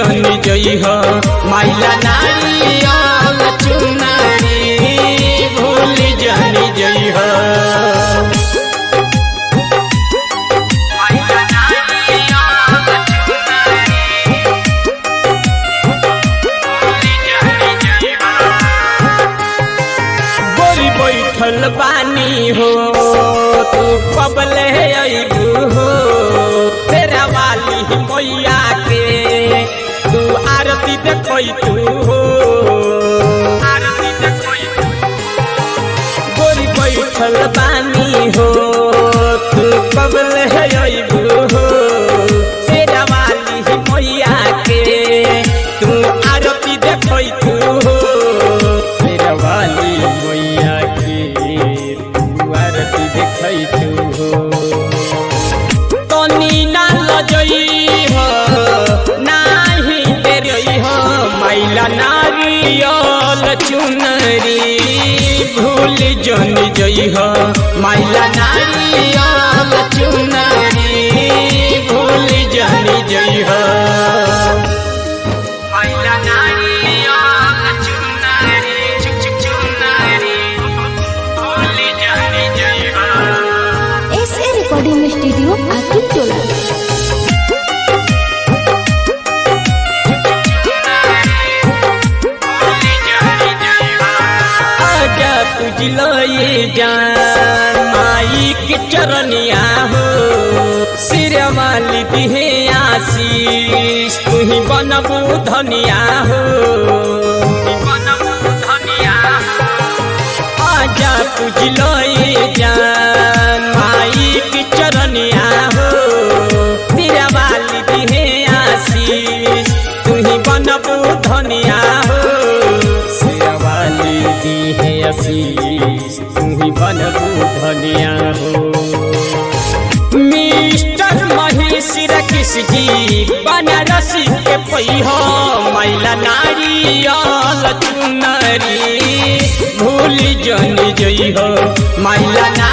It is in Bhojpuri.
जन जई हो माइला नारियल चुनरी भूल जन जई हो माइला नारियल चुनरी भूल जन जई हो गोरी बैठल बानी हो तू कबले अबू हो तेरा वाली मैया के तू आरती देखई तू हो आरती देखई गोरी बैठल बानी हो तू कबले अबू हो तेरा वाली मैया के तू आरती देखई तू हो तेरा वाली मैया के तू आरती देखई तू हो तनी ना लजई हो नाही तेरई हो माइला नारियल चुनरी भूल जन जई हो माइला नारियल चुनरी भूल जन जई हो माइला नारियल चुनरी चुक चुक चुनरी भूल जन जई हो एस ए रिकॉर्डिंग स्टूडियो आकिब टोला आजा तुझलो ये जान माई के चरनिया हो सिर वाली दिहे आशीष तू ही बनबू धनिया हो आजा तुझलो ये जान माई के चरनिया हो सिर वाली दिहे आशीष तू ही बनबू धनिया हो शेरवाली दी है आशीष तू ही बनबू धनिया हो मिस्टर महेश रकिस जी बनारसी के पैहो मैला नारियल चुनरी भूल जन जई हो मैला नारियल